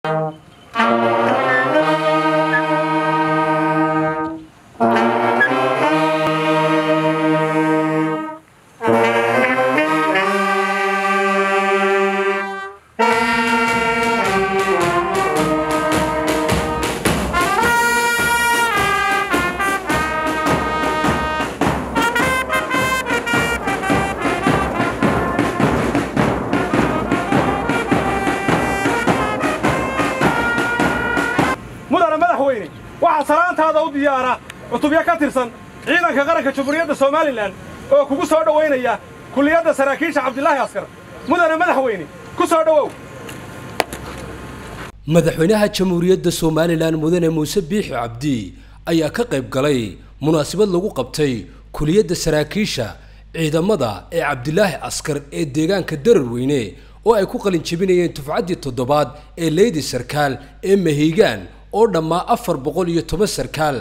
mudane madaxweyne waxaa salaantaada u diyaara cutubyo ka tirsan ciidanka qaranka jamhuuriyadda somalilan oo kugu soo dhowaynaya kulliyadda saraakiisha cabdilaahi askar mudane madaxweyne ku soo dhowow madaxweynaha jamhuuriyadda somalilan mudane muuse biixi cabdi ayaa ka qayb galay munaasabad lagu qabtay kuliyadda saraakiisha ciidamada ee cabdilaahi askar ee deegaanka dararweyne oo ay ku qalin jebinayeen tufcaddii toddobaad ee leydi sarkaal ee maheygaan oo dhammaa afar boqol iyo toban sarkaal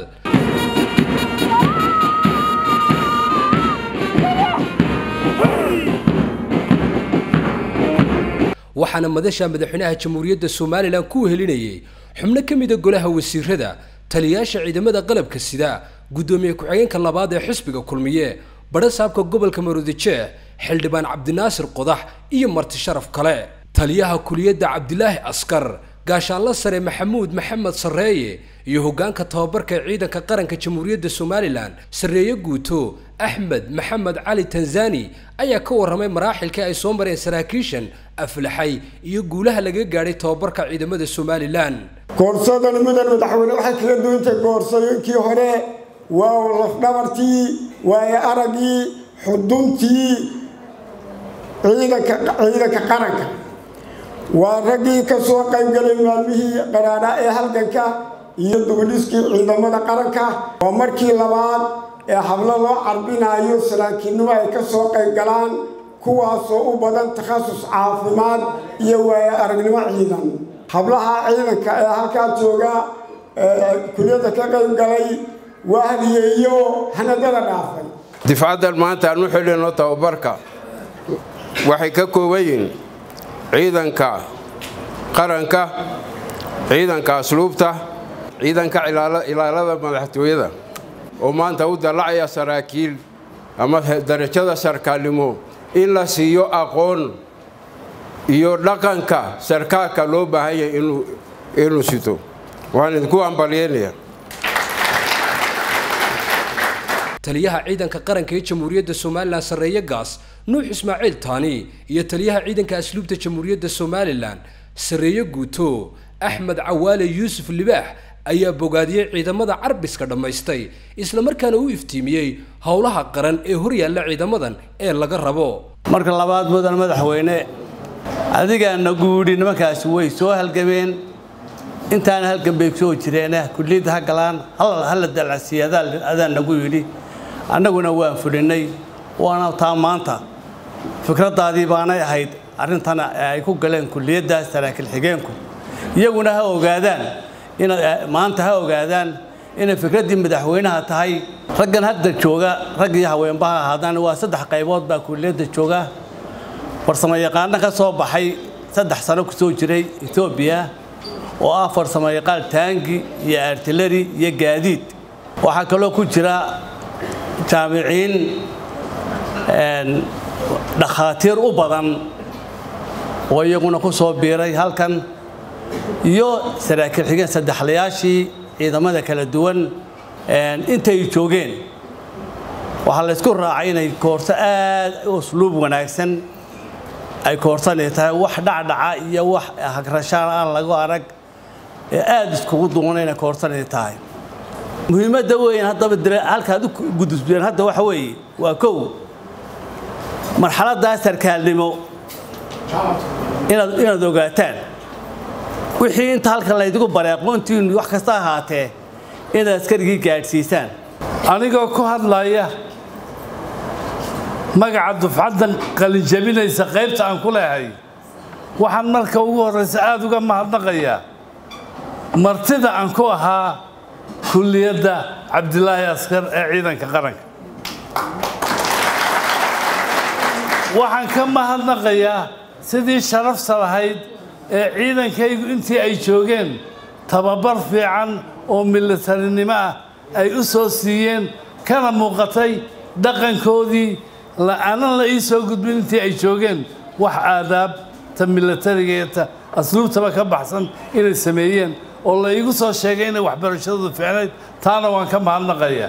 waxaana madasha madaxweynaha jamhuuriyadda somalilan ku helinayay xubno ka mida golaha wasiirada taliyayaasha ciidamada qalabka sida guddoomiye ku-xigeenka labaad ee xisbiga kulmiye badha saabka gobolka maroodijeex xildhibaan cabdinaasir qodax iyo marti sharaf kale taliyaha kuliyadda cabdilaahi askar gaashaanla sare maxamuud maxamed sarreeye iyo hoggaanka tababarka ee ciidanka qaranka jamhuuriyadda somalilan sarreeye guuto axmed maxamed cali tanzani ayaa ka warramay maraaxilkii ay soo mareen saraakiishan aflaxay iyo guulaha laga gaadhay tababarka ciidamada somalilan koorsadani mudan madaxweyne waxay kaga duwantay koorsooyinkii hore waa lafdhabartii waaye araggii xuduntii ciidanka ciidanka qaranka waa raggii ka soo qaybgalay maalmihii qaraadha ee halganka iyo dugudhiskii ciidamada qaranka waa markii labaad ee hablo loo carbinayo saraakiinnimo ay ka soo qayb galaan kuwaasoo u badan takhasus caafimaad iyo waaye aragnimo ciidan hablaha ciidanka ee halkaa jooga kuliyadda ka qayb galay waa hadiyeeyo hanadada dhaafay difcaddan maanta aan u xidhino tababarka waxay ka kooban yihiin ciidanka qaranka ciidanka asluubta ciidanka ilaalada madaxtooyada oo maanta u dallacaya saraakiil ama darajada sarkaalnimo in la siiyo aqoon iyo dhaqanka sarkaalka loo baahan yahay inuu sito waxaan idinku ambalyeynaya taliyaha ciidanka qaranka ee jamhuuriyadda somalilan sarreeye gaas nuux ismaaciil taani iyo taliyaha ciidanka asluubta jamhuuriyadda somalilan sarreeye guuto axmed cawaale yuusuf libaax ayaa bogaadiyey ciidamada carbiska dhammaystay islamarkaana u iftiimiyey howlaha qaran ee horyaalla ciidamadan ee laga rabo marka labaad mudan madaxweyne adigaana guudhi nimankaasi way soo halgameen intaana halgan bay soo jireene kulliyadda ha galaan hala dalcasiiya adaan nagu yidhi annaguna waan fulinnay waana taa maanta fikraddaadii baanay ahayd arrintan ay ku galeen kulliyadda saraakiil xigeenku iyaguna ha ogaadaan maanta ha ogaadaan inay fikraddii madaxweynaha tahay raggan hadda jooga rag iyo haweenbaha ahaadaan waa saddex qaybood baa kulliyadda jooga farsamo yaqaano ka soo baxay saddex sano ku soo jiray etoobiya oo ah farsamo yaqaan taangi iyo artilleri iyo gaadiid waxaa kaloo ku jira jaamiciin dhakhaatiir u badan oo iyaguna ku soo biiray halkan iyo saraakiil xigeen saddexlayaashii ciidamada kala duwan intay joogeen waxaa laysku raacay inay koorso aad u usluub wanaagsan ay koorsanay tahay wax dhacdhaca iyo wax hagrashaan aan lagu arag ee aada iskugu duwan inay koorsanay tahay muhiimadda weyn haddaba halkaad u gudubeen hadda waxa weeye waa kow marxaladdaa sarkaalnimo inaad inaad ogaataan wixii inta halkan laydigu baray aqoontiinu wax kasta ahaatee inaad askarigii gaadhsiisaan anigoo ku hadlaya magaca dufcaddan qalinjabinaysa qaybta aan ku leehay waxaan marka ugu horraysa aada uga mahadnaqayaa martida aan ku ahaa kulliyadda cabdilaahi askar ee ciidanka qaranka waxaan ka mahadnaqayaa sidii sharafta lahayd ee ciidankaygu intii ay joogeen tababar fiican oo militarinimo ah ay u soo siiyeen kana muuqatay dhaqankoodii aanan la ii soo gudbin intii ay joogeen wax aadaabta militariga iyo ta asluubtaba ka baxsan inay sameeyeen oo la iigu soo sheegay inay waxbarashadoodu fiicnayd taana waan ka mahadnaqaya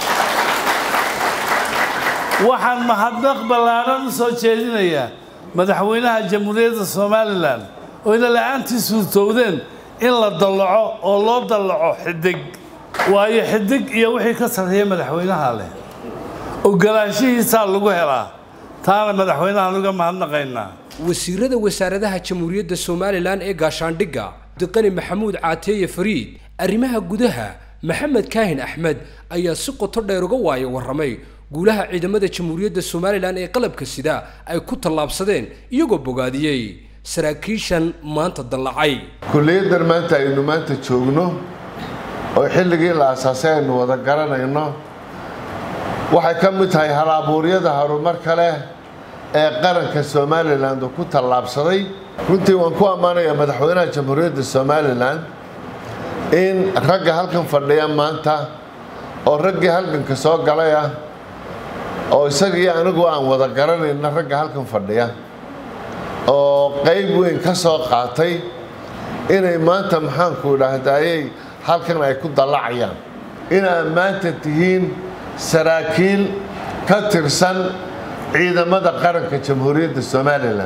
waxaan mahadnaq ballaadhan u soo jeedinayaa madaxweynaha jamhuuriyadda somalilan oo ina la-aantii suurtowdeen in la dallaco oo loo dallaco xidig waayo xidig iyo wixii ka sarreeya madaxweynaha leh ogolaanshihiisaa lagu helaa taana madaxweynahaan uga mahadnaqaynaa wasiirada wasaaradaha jamhuuriyadda somalilan ee gaashaandhigga diqani maxamuud caateeye fariid arrimaha gudaha maxamed kaahin axmed ayaa si qoto dheer uga waayo warramay guulaha ciidamada jamhuuriyadda somalilan ee qalabka sida ay ku tallaabsadeen iyagoo bogaadiyey saraakiishan maanta dallacay kulliyadan maanta aynu maanta joogno oo xilligii la asaasay aynu wada garanayno waxay ka mid tahay hal-abuuryada horumarka leh ee qaranka somalilan uu ku tallaabsaday runtii waan ku ammaanayaa madaxweynaha jamhuuriyadda somalilan in ragga halkan fadhiya maanta oo raggii halganka soo galay ah oo isagii anigu aan wada garanayna ragga halkan fadhiya oo qayb weyn ka soo qaatay inay maanta maxaanku idhaahdayey halkan ay ku dallacayaan inaad maanta tihiin saraakiil ka tirsan ciidamada qaranka jamhuuriyadda somalilan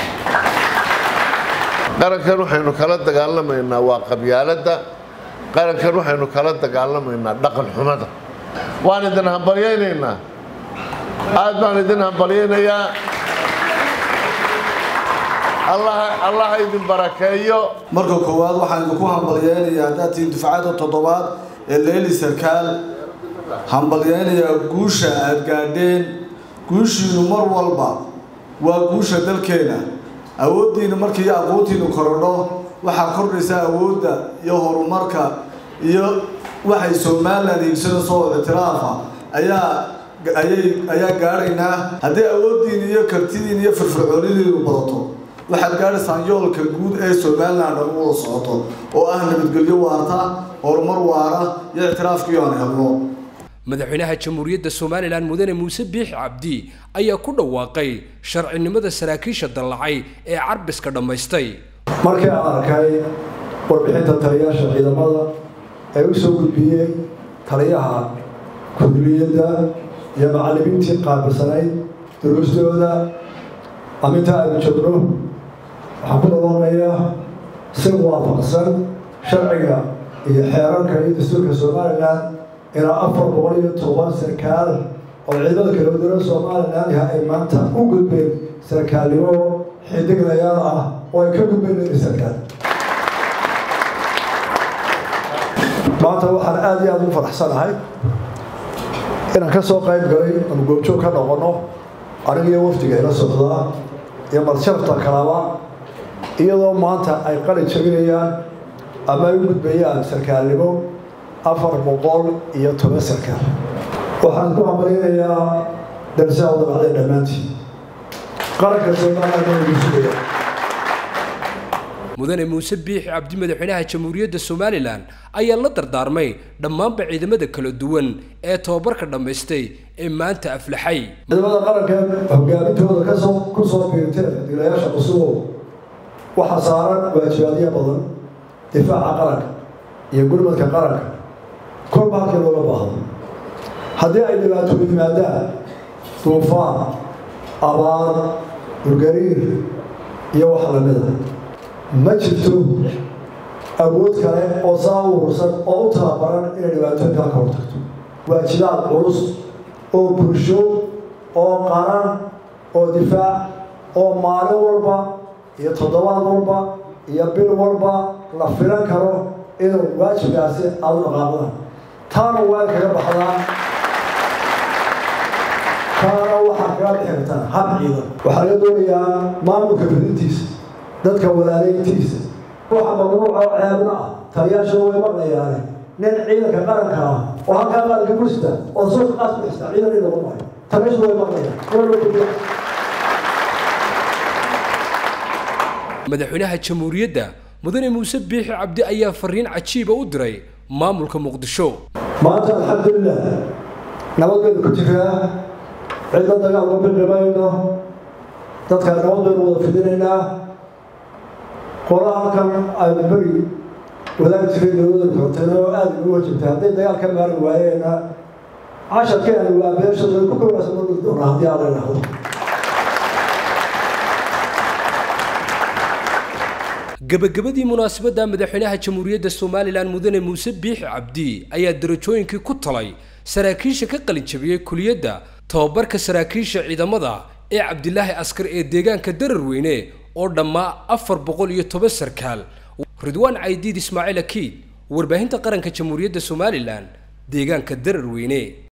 qarankan waxaynu kala dagaalamaynaa waa qabyaaladda qarankan waxaynu kala dagaalamaynaa dhaqan xumada waan idin hambalyaynaynaa aad baan idin hambalyaynayaa allah idin barakeeyo marka koowaad waxaan idinku hambalyaynayaa haddaad tihiin dufcadda toddobaad ee leyli sarkaal hambalyaynayaa guusha aad gaadheen guushiinu mar walba waa guusha dalkeena awooddiina markii aqoontiinu korodho waxaa kordhaysaa awoodda iyo horumarka iyo waxay somalilan hiigsanayso oo ictiraafa ayaa ayay ayaa gaadhaynaa haddii awooddiina iyo kartidiina iyo firfircoonidiinu badato waxaad gaadhaysaan yoolka guud ee somalilan dhan u wada socoto oo ah nabadgelyo waarta horumar waara iyo ictiraafkiio aan helno madaxweynaha jamhuuriyadda somalilan mudane muuse biixi cabdi ayaa ku dhawaaqay sharcinimada saraakiisha dallacay ee carbiska dhammaystay markii aan arkay warbixinta taliyaasha ciidamada ee u soo gudbiyey taliyaha kulliyadda iyo macallimiintii qaabilsanayd duruustooda aminta aynu joogno waxaan ku dhawaaqayaa si waafaqsan sharciga iyo xeerarka iyo dastuurka somalilan ilaa afar boqol iyo toban sarkaal oo ciidamada kala wadara somalilan yaha ay maanta u gudbeen sarkaalnimo xidiglayaal ah oo ay ka gudbeen leyli sarkaal maanta waxaan aada iyo aada ugu faraxsanahay inaan ka soo qayb galay ama goobjoog ka noqono anigiyo wafdiga ila socdaa iyo madsharafta kalaba iyadoo maanta ay qali jabinayaan ama ay u gudbayaan sarkaalnimo afar boqol iyo toban sarkaal waxaan ku hambaleynayaa darsaa u dabacday dhammaantii qaranka somalilan mudane muuse biixi cabdi madaxweynaha jamhuuriyadda somalilan ayaa la dardaarmay dhammaanba ciidamada kala duwan ee tobabarka dhammaystay ee maanta aflaxay ciidamada qaranka hogaamintooda kasoo ku soo biirteen dilayaasha cusubo waxaa saaran waajibaadyo badan difaaca qaranka iyo gurmadka qaranka kolba halkii looga baahdo haddii ay dhibaatoodu yimaadaan duufaan abaar dhulgariir iyo wax lamida ma jirto awood kale oo saa u urursan oo u tababaran inay dhibaatooyinkaa ka hortagto waajibaad culus oo bulsho oo qaran oo difaac oo maalin walba iyo toddobaad walba iyo bil walba la filan karo inuu waajibkaasi aada u dhaqaaqdaan taana waa kaga baxdaan taana waxaa kaga bixi kartaan hab ciidan waxaa laga doonayaa maamulka fidintiisa dadka walaaleyntiisa waxa mamnuuca oo ceebna ah taliyaasha way maqlayaane nin ciidanka qaranka ah oo halkaa qaranka kursita oo suuqa qaas ku xista ciidan in lagu maayo taliyaasha way maqlayaan madaxweynaha jamhuuriyadda mudane muuse biixi cabdi ayaa fariin cajiiba u diray maamulka muqdisho maanta alxamdulilah nabad baynu ku jiraa cidna dagaal ma biqi mayno dadka nabad baynu wada fidinaynaa qola halkan aynu beri wadaagi jiray dowladda kortayna oo aada ugu wajibtay hadday dagaal ka maari waayeena casharkeenu waa beeshada ku kowasa ma dhigi doonaa haddii aan la idhaahdo gabagabadii munaasabadda madaxweynaha jamhuuriyadda somalilan mudane muuse biixi cabdi ayaa darajooyinkii ku talay saraakiisha ka qalinjabiyey kuliyadda tababarka saraakiisha ciidamada ee cabdilaahi askar ee deegaanka dararweyne oo dhammaa afar boqol iyo toban sarkaal ridwaan caydiid ismaaciil akiid warbaahinta qaranka jamhuuriyadda somalilan deegaanka dararweyne